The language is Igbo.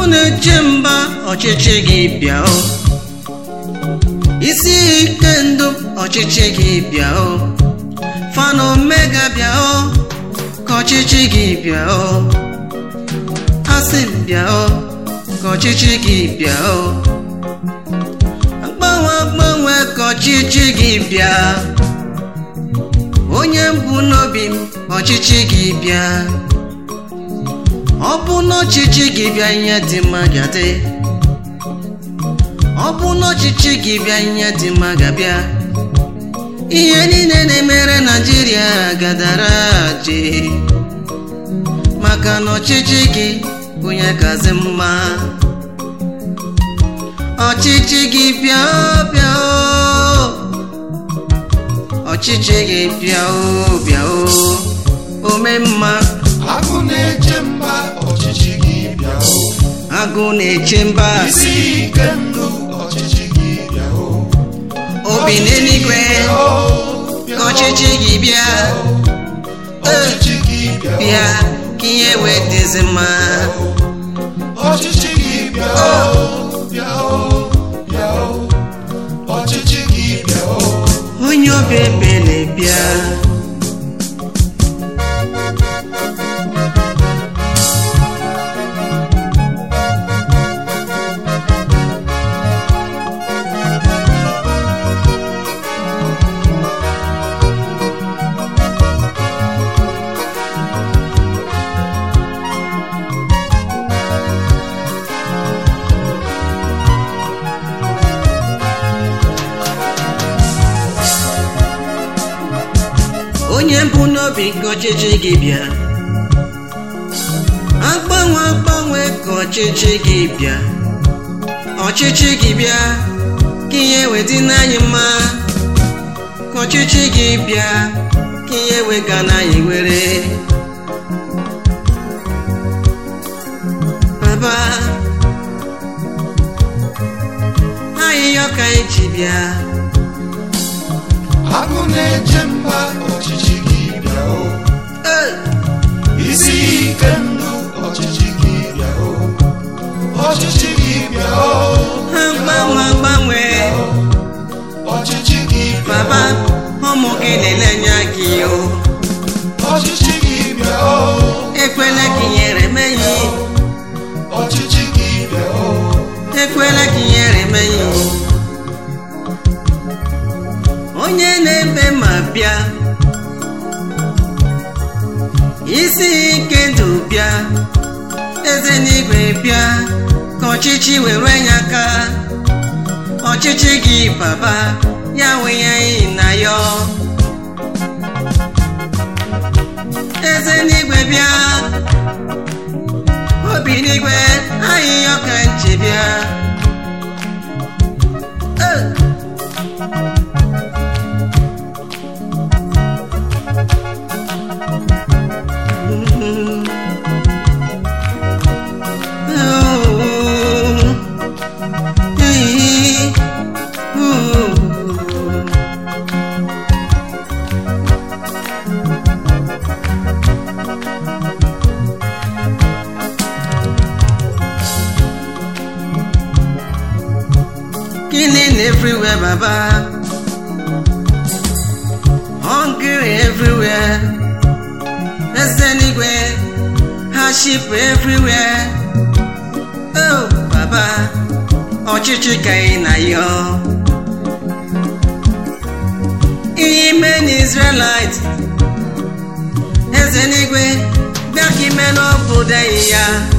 na-eche mba ọchịchị gị bịa o isi ike ndụ ọchịchị gị bịa o fana omega bịa o ka ọchịchị gị bịa o asị m bịa o ka ọchịchị gị bịa o agbanwe agbanwe ka ọchịchị gị bịa onye mbụ n'obi m ọchịchị gị bịa ọ bụ n'ọchịchị gị bịa ihe dị mma ga-adị ọ bụ n'ọchịchị gị bịa ihe dị mma ga-abịa ihe niile na-emere naijiria gadara je maka na ọchịchị gị bụ onye kazi mma ọchịchị gị bịa o bịa o ọchịchị gị bịa o bịa o ome mma agụ na-eche mba ọchịchị gị bịa o agụ na-eche mba isi ike ndụ ọchịchị gị bịa o obi n'eluigwe bịa ka ọchịchị gị bịa ọchịchị gị bịa bịa ka ihe wee dịzi mma ọchịchị gị bịa bịa bịa ọchịchị gị bịa onye obi ebele bịa onye mbụ n'obi ka ọchịchị gị bịa agbanwe agbanwe ka ọchịchị gị bịa ọchịchị gị bịa ka ihe wedị n'anyị mma ka ọchịchị gị bịa ka ihe wega n'anyị were baba ahịhịa ka anyị ji bịa agụ na-eche mba ọchịchị gị bịa o Ee, isi ike ndụ ọchịchị gị bịa o ọchịchị gị bịa o agbanwe agbanwe ọchịchị gị bịa baba ụmụ gị na-elenye gị o ọchịchị gị bịa o ekwela ka ihere meghị ọchịchị gị bịa o ekwela ka ihere meghị onye na-eme ma bịa isi ike ndụ bịa eze n'igwe bịa ka ọchịchị were nye aka ọchịchị gị baba ya wenyeghị na ya eze n'igwe bịa obi n'igwe ahịhịa ọka nche bịa Eh. Mm. Oh. Hey. Ooh. Killing everywhere, Baba. Hungry everywhere. There's anywhere. Hardship everywhere. Oh, Baba. Ọchịchị ka ị na yọ. Ihe ime n'Israelite. Eze n'igwe bịa ka ime n'obodo anyị ya.